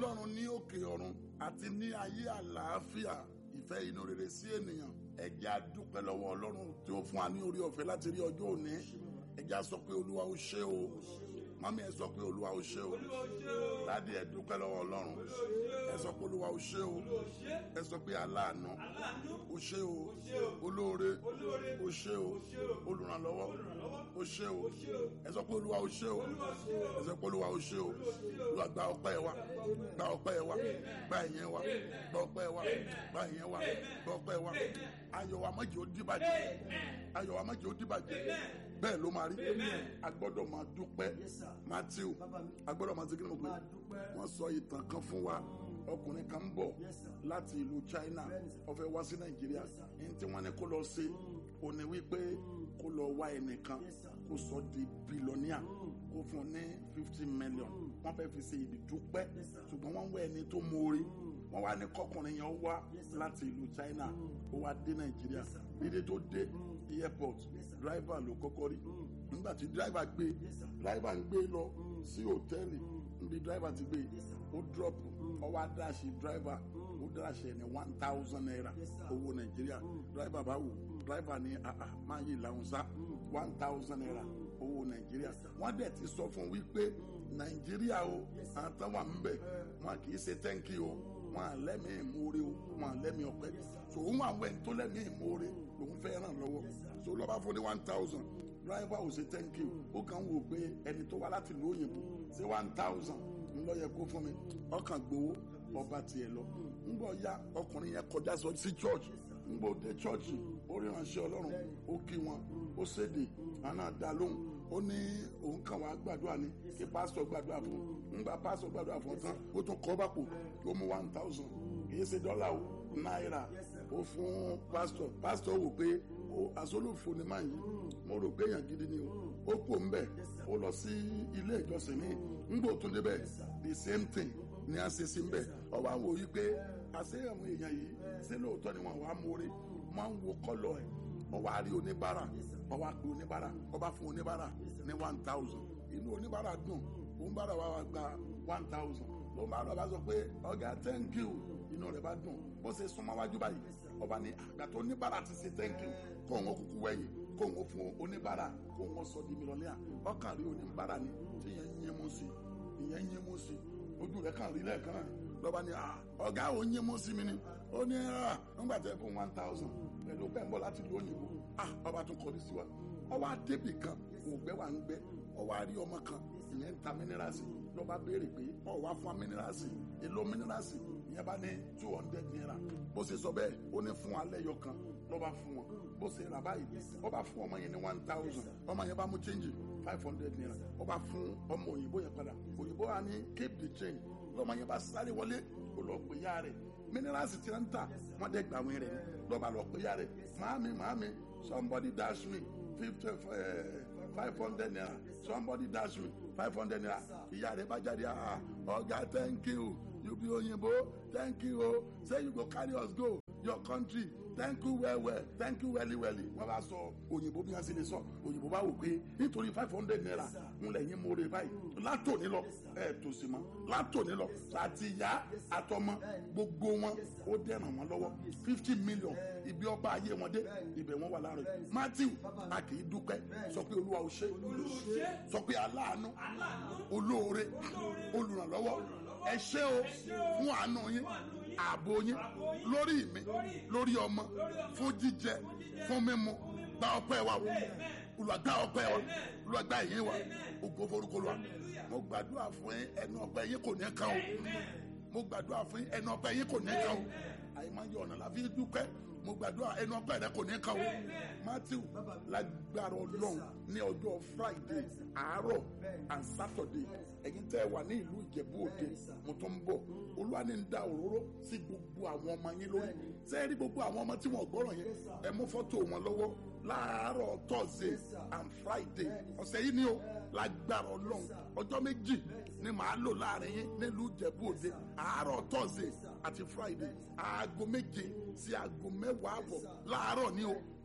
ọlọ́run ní òkè ọ̀run àti ní ayé àlàáfíà ìfẹ́ inú rere sí ènìyàn ẹ jẹ́ á dúpẹ́ lọ́wọ́ ọlọ́run tí ó fún wa ní orí ọ̀fẹ́ láti rí ọjọ́ òní ẹ jẹ́ á sọ pé olúwa ó ṣé o mami ẹ sọ pé olúwa ó ṣé o dádì ẹ dúpẹ́ lọ́wọ́ ọlọ́run ẹ sọ pé olúwa ó ṣé o ẹ sọ pé aláàánú ó ṣé o olóore ó ṣé o olùrànlọ́wọ́ ó ṣé o ẹ sọ pé olúwa ó ṣé o ẹ sọ pé olúwa ó ṣé o olúwa gba ọpẹ́ wa gba ọpẹ́ wa gba ìyẹn wa gba ọpẹ́ wa gba ìyẹn wa gba ọpẹ́ wa ayọ̀ wa má jẹ́ ó dìbàjẹ́ ayọ̀ wa má jẹ́ ó dìbàjẹ́ bẹ́ẹ̀ ló máa rí a gbọ́dọ̀ máa dúpẹ́ matthew a gbọ́dọ̀ máa segin mọ̀ pé wọ́n sọ ìtàn kan fún wa ọkùnrin kan ń bọ̀ láti ìlú china ó fẹ́ wá sí nàìjíríà ní tí wọ́n ní kó lọ ṣe ó ní wípé kó lọ wá ẹnìkan kó sọ di bílọ́níà kó fún un ní fifty million wọ́n fẹ́ fi ṣe ìdúpẹ́ ṣùgbọ́n wọ́n ń wá ẹni tó mórí wọ́n wá ní kọkùnrin yẹn wá láti ìlú china ó wá dé nàìjíríà dídé tó dé airport driver ló kọ́kọ́ rí nígbà tí driver gbé driver ń gbé lọ sí hòtẹ́ẹ̀lì níbi driver ti gbé ó drop ó wá dáṣì driver ó dáṣì ẹni one thousand naira owó nàìjíríà driver bá wò driver ní àà máa yí ìlànà sá one thousand naira owó nàìjíríà wọ́n dẹ̀ ti sọ fún wípé nàìjíríà o àtàwọn ń bẹ̀ wọn kì í ṣe thank you o wọn à lẹ́mìí ìmoore o wọn à lẹ́mìí ọpẹ́ so òun àwọn ẹni tó lẹ́mìí ìmoore lòun fẹ́ ràn lọ́wọ́ so lọ́ba fún ní one thousand driver ò ṣe thank you ó kàn wò pé ẹni tó wá láti ìlú òyìnbó ṣe one thousand ńlọ yẹ kó fún mi ọkàn gbowó ọba tiẹ̀ lọ ńgbọ́ ya ọkùnrin yẹn kọjá sọ sí church ńgbọ́ dé church ó rí ránṣẹ́ ọlọ́run ó kí wọn ó ṣèdè àná dá lóhùn ó ní òun kàn wá gbàdúrà ní kí pásítọ̀ gbàdúrà fún un ńgbà pásítọ̀ gbàdúrà fún un tán ó tún kọ́ bàpò ó mú one thousand kì í ṣe dọ́là o náírà ó fún pásítọ̀ pásítọ̀ wò pé àsọlùfò ni máa yí mo rò pé èèyàn gidi ni o ó kú òǹbẹ ó lọ sí ilé ìjọsìn ní ńgbò tún débẹ̀ the same thing ni a ṣe sí mbẹ ọwọ́ àwọn òyìn pé àṣẹ àwọn èèyàn yìí ṣé lóòótọ́ ni wọn wàá mórí máa ń wo kọ́lọ̀ ẹ̀ ọwọ́ àrí oníbàárà ọwọ́ àpè oníbàárà ọba fún oníbàárà ní one thousand inú oníbàárà dùn oníbàárà wa wá gba one thousand oníbàárà bá sọ pé ọ̀gá thank you inú rẹ̀ bá dùn bó ṣe súnmọ́ wájú báyìí ọba ní àgbàtọ̀ oníbàárà ti ṣe thank you kó wọn kúkú wẹ̀yìn kó wọn fún oníbàárà kó wọn sọ di mílíọ̀nìyà ọkàn rí oníbàárà ni tí yẹn ń yín mú sí ìyẹn ń yín mú sí ojú rẹ̀ kàn rí lẹ́ẹ̀kan náà lọ́ba ní ọ̀gá ò ń yín mú sí mi ni ó ní nígbà tẹ́ fún one thousand pẹ̀lú pẹ̀mbọ́ láti lu òyìnbó ọba tún kọrí sí wa ọwọ́ àdébì kan ògbẹ́ wà ń gbẹ ọwọ́ àrí ọmọ kan ìyẹn ń ta mínírààsì lọ́ba béèrè pé ọwọ́ fún mínírààsì èlò mínírààsì ìyẹn bá ní two hundred naira bó ṣe sọ bẹ́ẹ̀ ó ní fún alẹ́ yọ kan lọ́ba fún wọn bó ṣe rà báyìí ọba fún ọmọ yẹn ní one thousand ọmọ yẹn bá mú change five hundred naira ọba fún ọmọ òyìnbó yẹn padà òyìnbó wa ní keep the change lọ́mọ yẹn bá sáré wọlé ó lọ pè ya rẹ̀ mínírààsì tí wọ́n ń tà wọ́n dẹ̀ gbà wọ́n rẹ̀ ni lọ́ba lọ pè ya rẹ̀ màámi màámi somebody dash me fifty five hundred naira somebody dash me five hundred naira ìyá rẹ̀ bá jáde ah ọ̀gá thank you you be òyìnbó thank you o say you go carry us go your country thank you well well thank you well well wọ́n bá sọ òyìnbó bí wọ́n sì lè sọ òyìnbó bá wò pé nítorí five hundred naira ń lẹ́yìn mórè báyìí látòní lọ ẹ̀ tó sì mọ́ látòní lọ àti ìyá àtọmọ gbogbo wọn ó dẹ̀ràn wọn lọ́wọ́ fifty million ibi ọba ayé wọn dé ibẹ̀ wọn wà láàrin matthew a kì í dúpẹ́ sọ pé olúwa ò ṣe sọ pé aláàánú olóore olùrànlọ́wọ́ ẹ ṣé o fún àánú yín ààbò yín lórí mi lórí ọmọ fún jíjẹ fún mímu gba ọpẹ́ wa olùwàgbà ọpẹ́ wa olùwàgbà yín wa ògo forúkọ wa mo gbàdúrà fún yín ẹnu ọpẹ́ yín kò ní kàn o mo gbàdúrà fún yín ẹnu ọpẹ́ yín kò ní kàn o àyè máa ń yọ ọ̀nà láfi dúpẹ́ mo gbàdúrà ẹnu ọpẹ́ rẹ kò ní kàn o matthew lágbára ọlọ́run ní ọjọ́ friday àárọ̀ and saturday ẹ̀yin tẹ́ ẹ wà ní ìlú ìjẹ̀bú òde mo tún ń bọ̀ olúwa ní ń da òróró sí gbogbo àwọn ọmọ yín lórí sẹ́ẹ̀rí gbogbo àwọn ọmọ tí wọ́n gbọ́ràn yẹn ẹ mú fọ́tò wọn lọ́wọ́ láàárọ̀ thursday and friday ọ̀sẹ̀ yìí ni o lágbára ọlọ́run ọjọ́ méjì ni màá lò láàrin yín nílùú ìjẹ̀bú òde àárọ̀ thursday àti friday aago méje sí aago mẹ́wàá àbọ̀ láàárọ̀ ni o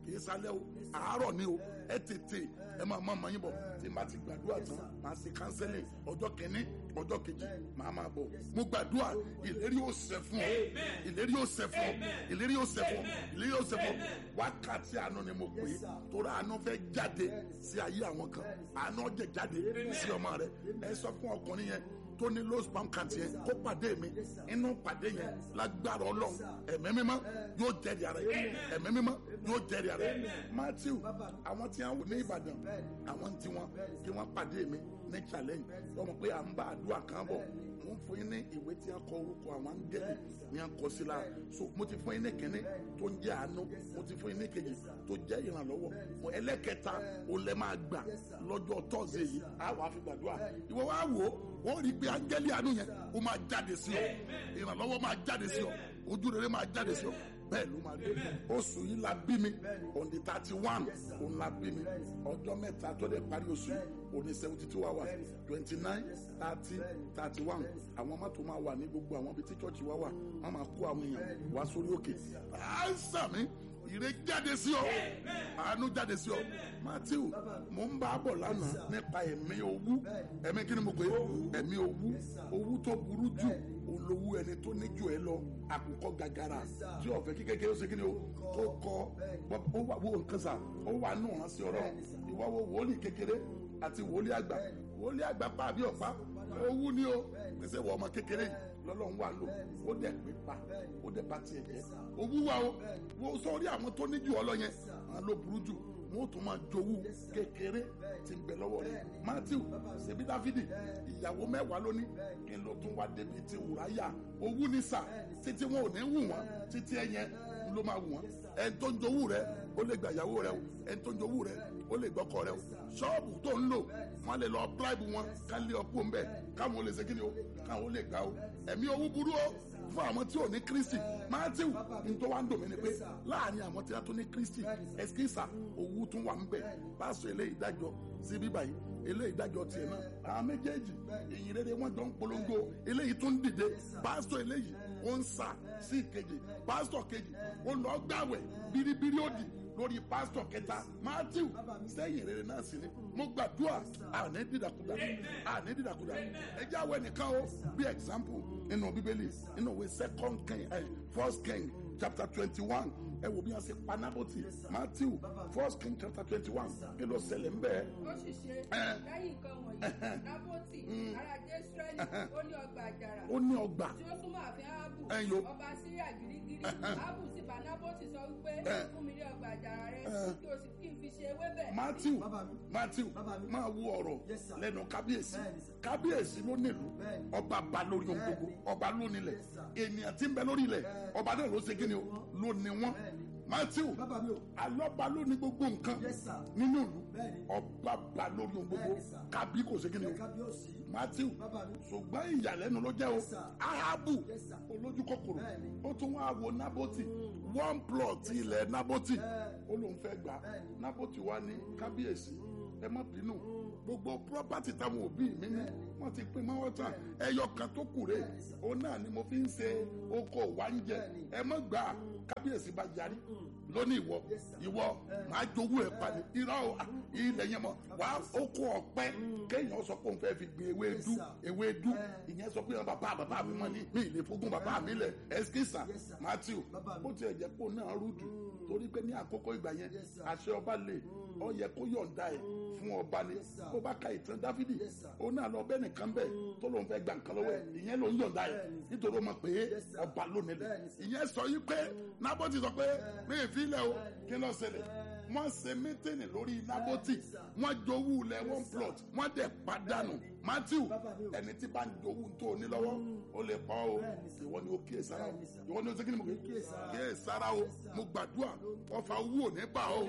kì í sálẹ̀ o àárọ̀ ni o ẹ tètè ẹ máa máa mọyìn bọ̀ tí n bá ti gbàdúrà tán màá ṣe kánsẹ́lì ọjọ́ kìíní ọjọ́ kejì màá máa bọ̀ mo gbàdúrà ìlérí yóò ṣẹ fún ọ ìlérí yóò ṣẹ fún ọ ìlérí yóò ṣẹ fún ọ ìlérí yóò ṣẹ fún ọ wákàtí àánú ni mo pè é torí àánú fẹ́ jáde sí ayé àwọn kan àánú jẹ jáde sí ọmọ rẹ ẹ sọ fún ọkùnrin yẹn tó ní low sperm count yẹn kó pàdé mi inú pàdé yẹn lágbára ọlọ́run ẹ̀mí mímọ́ yóò jẹ́rìí ara yẹn ẹ̀mí mímọ́ yóò jẹ́rìí ara yẹn matthew àwọn tí wọ́n wò ní ìbàdàn àwọn tí wọ́n kí wọ́n pàdé mi ní challenge wọ́n mọ̀ pé à ń bá àdúrà kan bọ̀ mo ń fún yín ní ìwé tí wọ́n kọ orúkọ àwọn áńgẹ́lì ní à ń kọ sí la so mo ti fún yín ní kínní tó ń jẹ́ àánú mo ti fún yín ní kejì tó jẹ́ ìrànlọ́wọ́ mo ẹlẹ́kẹta o lẹ́ máa gbà lọ́jọ́ tọ́sídẹ̀ẹ́ yìí á wàá fi gbàdúrà ìwọ wá wò ó ó rí i pé áńgẹ́lì àánú yẹn ó máa jáde sí ọ ìrànlọ́wọ́ máa jáde sí ọ ojú rere máa jáde sí ọ bẹ́ẹ̀ ló máa dé oṣù yìí la bí mi on the thirty one òun la bí mi ọjọ́ mẹ́ta tó dé parí oṣù yìí òní seventy two hours twenty nine thirty thirty one àwọn mọ́tò máa wà ní gbogbo àwọn ibi tí chọ́ọ̀chì wa wà wọ́n máa kó àwọn èèyàn wá sórí òkè àìsàn mi ire jáde sí ọ àánú jáde sí ọ matthew mo ń bá a bọ̀ lánàá nípa ẹ̀mí owú ẹ̀mí kí ni mo pè é ẹ̀mí owú owú tó burú jù olówó ẹni tó ní jù ẹ lọ àkùkọ gàgàrà tí ọ̀fẹ́ kí kékeré ó ṣe kí ni o tó kọ ó wà wo nǹkan sà ó wà nù rán sí ọ̀rọ̀ ìwà wo wòlíì kékeré àti wòlíì àgbà wòlíì àgbà pa àbí ọ̀pá owú ni o pèsè wọ ọmọ kékeré yìí lọ́lọ́run wà lò ó dẹ̀ pé pa ó dẹ̀ bá tiẹ̀ jẹ́ owú wa o wo sọ́ọ́rí àwọn tó ní jù ọ lọ yẹn àwọn ló burú jù wọn ò tún máa jowú kékeré tí ń bẹ lọ́wọ́ rẹ̀ matthew ṣebí dáfídì ìyàwó mẹ́wàá lóní kí ló tún wá débi ti wùráyà owú ní sà títí wọn ò ní wù wọn títí ẹyẹ ló máa wù wọn ẹni tó ń jowú rẹ ó lè gba ìyàwó rẹ o ẹni tó ń jowú rẹ ó lè gbọ́kọ rẹ o ṣọ́ọ̀bù tó ń lò wọn lè lọ bíráìbù wọn ká lé ọkọ ń bẹ káwọn ò lè ṣe kí ni o káwọn ò lè gbà o ẹ̀mí owú burú o fún àwọn tí ò ní kristi matthew nítorí wàá ń dòmí ni pé láàrin àwọn tí wọ́n tún ní kristi ẹsikísà owó tún wà ń bẹ pásọ eléyìí dájọ́ sí bíbá yìí eléyìí dájọ́ tiẹ̀ náà àwọn méjèèjì èyí rere wọ́n jọ ń polongo eléyìí tún dìde pásọ eléyìí ó ń sà sí ìkejì pásọ kejì ó lọ gbàwẹ̀ biribiri òdì lórí pásítọ̀ kẹta matthew sẹ́yìn rere náà sí ni mo gbàdúrà àní dídàkudà àní dídàkudà ẹjẹ́ àwọn ẹnìkan o bí example nínú bíbélì nínú ìwé second king eh, first king chapter twenty one ẹ wo bí wọn ṣe pa nábòtì matthew first king chapter twenty one kí ló ṣẹlẹ̀ ń bẹ́ẹ̀. ó sì ṣe lẹ́yìn nǹkan wọ̀nyí nábòtì ará jésùrẹ́lì ó ní ọgbà àjàrà ó ní ọgbà tí ó súnmọ́ ààfin áábù Ẹ̀yọ́. ọba síríà gírígírí áábù sì bá nábòtì sọ wípé fún mi ní ọgbà àjàrà rẹ kí o sì kí n fi ṣe ewébẹ̀ matthew Bàbá mi. matthew Bàbá mi. máa wo ọ̀rọ̀ Yes, sir. lẹ́nu kábíyèsí Bẹ́ẹ̀ni, sir. kábíyèsí ló nílùú Bẹ́ẹ̀ni. ọba ba lórí ohun gbogbo Bẹ́ẹ̀ni. ọba ló nílẹ̀ Yes, sir. ènìyàn tí ń bẹ lórí ilẹ̀ Bẹ́ẹ̀ni. ọba náà ló ṣe kí ni o ló ní wọn Bẹ́ẹ̀ni. matthew Bàbá mi o. alọ́ba ló ní gbogbo nǹkan Yes, sir. nínú ìlú Bẹ́ẹ̀ni. ọba ba lórí ohun gbogbo Bẹ́ẹ̀ni, sir. kábí kò ṣe kí ni o kábíyèsí. matthew Bàbá mi. ṣùgbọ́n ìyàlẹ́nu ló jẹ́ o Yes, sir. ahabu Yes, sir. olójú kòkòrò Bẹ́ẹ̀ni. ó tún wá wo naboti one plot ilẹ̀ naboti Bẹ́ẹ̀ni. ó lóun fẹ́ gbà Bẹ́ẹ̀ni. naboti wá ní kábíyèsí ẹ má bínú gbogbo property táwọn òbí mi ní wọ́n ti pín mọ́wọ́ tán ẹyọ kan tó kù rè òun náà ni mo fi ń ṣe oko wa ń jẹ ẹ má gbà á. kábíyèsí bá yarí lónìí ìwọ ìwọ máa jowó ẹ pa ní irọ́ o, ah, ilẹ̀ yẹn mọ̀ wá oko ọ̀pẹ kéèyàn sọ pé òun fẹ́ fi gbin ewédú Yes, sir. ewédú ìyẹn sọ pé bàbá bàbá mi mọ ní mi ì lè fogún bàbá mi lẹ ẹsikísà Yes, sir. matthew Bàbá mi. bó tiẹ̀ jẹ́ kó náà rúdù torí pé ní àkókò ìgbà yẹn Yes, sir. àṣẹ ọba lè ọ yẹ kó yọ̀ǹda ẹ̀ fún ọba ni Yes, sir. bó bá ka ìtàn dáfídì Yes, sir. ó náà lọ bẹ́ẹ̀ nìkan bẹ́ẹ̀ tó lóun fẹ́ gba nǹkan lọ́wọ́ ẹ̀ Bẹ́ẹ̀ni. ìyẹn ló ń yọ̀ǹda ẹ̀ Bẹ́ẹ̀ni. nítorí ó mọ̀ pé Yes, sir. ọba ló nílẹ̀ Bẹ́ẹ̀ni, sir. ìyẹn sọ yí pé nábọ́tì sọ pé mi ì fi ilẹ̀ o kí ló ṣẹlẹ̀ wọ́n ṣe mítìnì lórí nábọ́tì sir. wọ́n jowú ilẹ̀ one plot wọ́n dẹ̀ padànù matthew Bàbá mi o. ẹni tí bá ń jowú tó o ní lọ́wọ́ ó lè pa ọ́ o Bẹ́ẹ̀ni, sir. ìwọ ni ó kíyè sára o Bẹ́ẹ̀ni, sir. ìwọ ni ó ṣe kí ni mo kí Kíyè sára. kíyè sára o mo gbàdúrà ọfà owó ò ní bà ọ́ o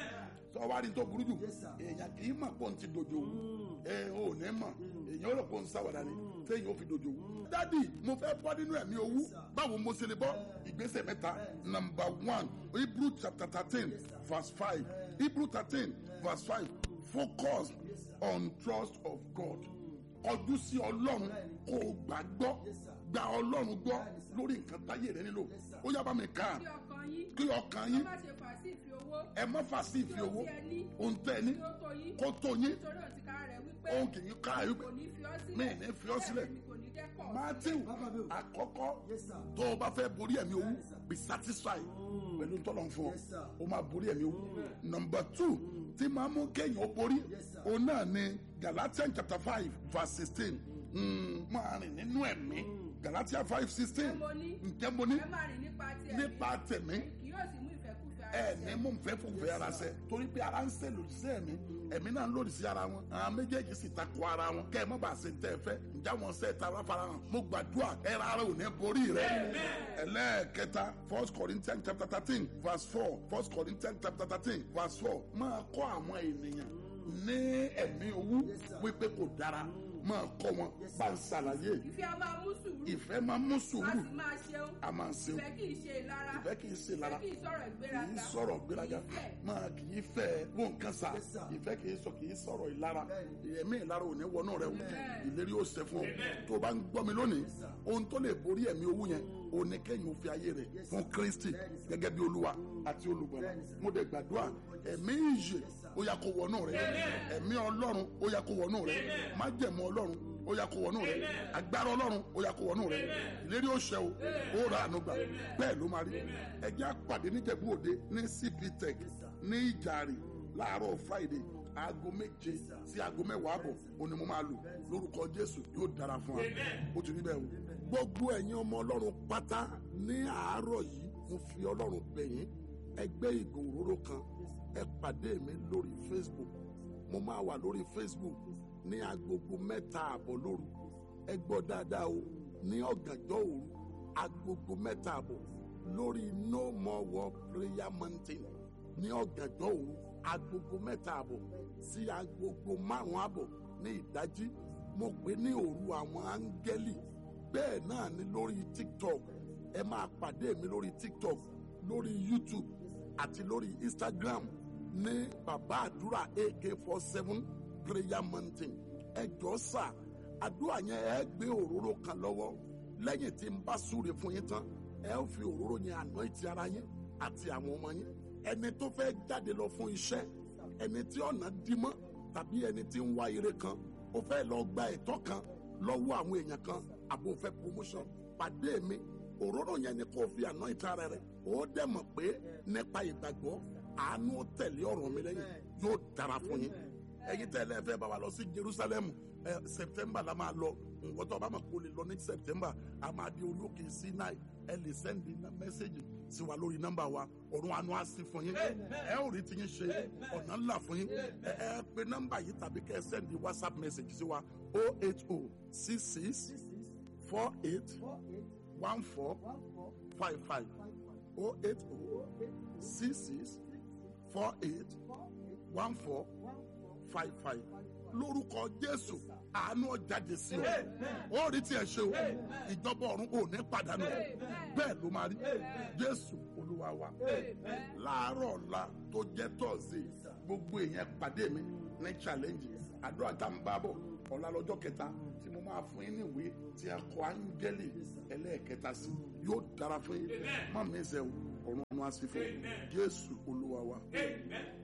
sọ wá rí tó burú jù Yes, sir. èèyàn kì í mọ̀ pọ̀ ní ti dojo ẹ ò ní mọ̀ èèyàn ó rò pọ̀ ń sáwàdà ni téèyàn ó fi dojo dádì mo fẹ́ bọ́ nínú ẹ̀mí owó báwo mo ṣe lè bọ́ ìgbésẹ̀ mẹ́ta number one hebrew chapter thirteen verse five hebrew thirteen verse five focus on trust of God kọjú sí ọlọ́run kó o gbàgbọ́ gba ọlọ́run gbọ́ lórí nǹkan táyé rẹ nílò ó yá bá mi kà á kí ọkàn yín kí ọkàn yín má ṣe fà sí ìfi owó ẹ má fà sí ìfi owó tí ẹ ní ohun tẹ́ ẹ ní kí ó tó yín kó tó yín nítorí òtíká rẹ̀ wípé ohun kì í ká ẹ kò ní fi ọ́ sílẹ̀ mi ì ní fi ọ́ sílẹ̀. bẹ́ẹ̀ ni kò ní dẹ́kọ̀ matthew àkọ́kọ́ tó o bá fẹ́ borí ẹ̀mí owó be satisfied pẹ̀lú tọ́lọ̀ ń fún ọ o máa borí ẹ̀mí owó number two tí máa mú kéèyàn ó borí o náà ni galatians chapter five verse sixteen máa rìn nínú ẹ̀mí galatians five sixteen mo ní ǹjẹ́ mo ní ẹ má rìn nípa ti ẹ̀mí nípa tẹ̀mí kì yóò sì mú ìfẹ́kùfẹ́ ẹ ara ní ṣẹ. mú nfẹ́ fún fẹ́ ara sẹ torí pé ara ń ṣe lòdì sí ẹ̀mí ẹ̀mí náà ń lòdì sí ara wọn àwọn méjèèjì sì takò ara wọn kẹ́ ẹ má bàa ṣe ń tẹ́ ẹ fẹ́ ǹjẹ́ àwọn ṣe ta ara fara hàn mo gbàdúrà ẹ ra ara ò ní borí rẹ ẹlẹ́ẹ̀kẹta first corinthians chapter thirteen verse four first corinthians chapter thirteen verse four máa kọ́ àwọn ènìyàn ní ẹ̀mí owó wípé kò dára máa kọ́ wọn bá ń ṣàlàyé ìfẹ́ a máa mú sùúrù ìfẹ́ máa mú a sùúrù sì máa ṣeun a máa ṣeun ìfẹ́ kì í ṣe ìlara ìfẹ́ kì í ṣe lára ìfẹ́ kì í sọ̀rọ̀ kì í ìgbéraga sọ̀rọ̀ gbéraga kì í fẹ́. máa kì í fẹ́ wọn nǹkan sà ìfẹ́ kì í sọ kì í sọ̀rọ̀ ìlara ẹ̀mí ìlara ò ní wọnú rẹ o ìlérí ó ṣe fún ọ tó o bá ń gbọ́ mi lónìí ohun tó lè borí ẹ̀mí owó yẹn o ní kẹ́yìn ó fi ayé rẹ̀ fún Kristi gẹ́gẹ́ bí olúwa àti olùgbàlà mo dẹ̀ gbàdúrà ẹ̀mí ìyè ó yá kó wọnú rẹ ẹ̀mí ọlọ́run ó yá kó wọnú rẹ májẹ̀mú ọlọ́run ó yá kó wọnú rẹ agbára ọlọ́run ó yá kó wọnú rẹ ìlérí ó ṣẹ o ó ra àánú gbà bẹ́ẹ̀ ló máa rí ẹjẹ́ àpàdé níjẹ̀bú òde ní CP Tech ní ìjàre láàárọ̀ Friday aago méje sí aago mẹ́wàá àbọ̀ ó ní mo máa lò lórúkọ Jésù yóò dára fún wa ó ti rí bẹ́ẹ̀ o. gbogbo ẹ̀yin ọmọ ọlọ́run pátá ní àárọ̀ yìí mo fi ọlọ́run bẹ̀ yín ẹgbẹ́ ìgò òróró kan ẹ pàdé mi lórí Facebook mo máa wà lórí Facebook ní agogo mẹ́ta àbọ̀ lóru ẹ gbọ́ dáadáa o ní ọ̀gànjọ́ òru agogo mẹ́ta àbọ̀ lórí no more war prayer mountain ní ọ̀gànjọ́ òru agogo mẹ́ta àbọ̀ sí agogo márùn-ún àbọ̀ ní ìdájí mo pè ní òru àwọn áńgẹ́lì bẹ́ẹ̀ náà ni lórí tiktok ẹ máa pàdé mi lórí tiktok lórí youtube àti lórí instagram ní bàbá àdúrà ak four seven prayer mountain ẹ jọ sà àdúrà yẹn ẹ gbé òróró kan lọ́wọ́ lẹ́yìn tí n bá súre fún yín tán ẹ ó fi òróró yẹn anoint ara yín àti àwọn ọmọ yín ẹni tó fẹ́ jáde lọ fún iṣẹ́ ẹni tí ọ̀nà dí mọ́ tàbí ẹni tí ń wá ire kan ó fẹ́ lọ gba ẹ̀tọ́ kan lọ́wọ́ àwọn èèyàn kan àbò fẹ́ promotion pàdé mi òróró yẹn ni kò fi anoint ara rẹ ó dẹ̀ mọ̀ pé nípa ìgbàgbọ́ àánú tẹ̀lé ọ̀rọ̀ mi lẹ́yìn yóò dára fún yín ẹ̀yin tẹ́lẹ̀ fẹ́ bá wa lọ sí Jerusalem ẹ September la máa lọ nǹkan tó bá máa kó lè lọ ní September a máa di orí òkè Sinai ẹ lè sẹ́ndì mẹ́sẹ̀gì sí wa lórí nọ́mbà wa ọ̀run àánú á sí fún yín ẹ ò rí ti yín ṣe ọ̀nà ńlá fún yín ẹ ẹ pe nọ́mbà yìí tàbí kẹ́ ẹ sẹ́ndì WhatsApp message sí wa o eight o six six four eight one four five five o eight o six six four eight one four five five lórúkọ jésù àánú ọjàde sí o ó rí tiẹ̀ ṣe o ìjọba ọ̀run ò ní pàdánù bẹ́ẹ̀ ló máa rí jésù olúwa wa láàárọ̀ ọ̀la tó jẹ́ tọ́sí gbogbo èèyàn pàdé mi ní challenge àdúrà tá n bá bọ̀ ọ̀la lọ́jọ́ kẹta tí mo máa fún yín níwèé tí a kọ áńgẹ́lì ẹlẹ́ẹ̀kẹta sí yóò dára fún yín má mi ṣe o ọ̀run ọ̀run á sí fún yín jésù olúwa wa.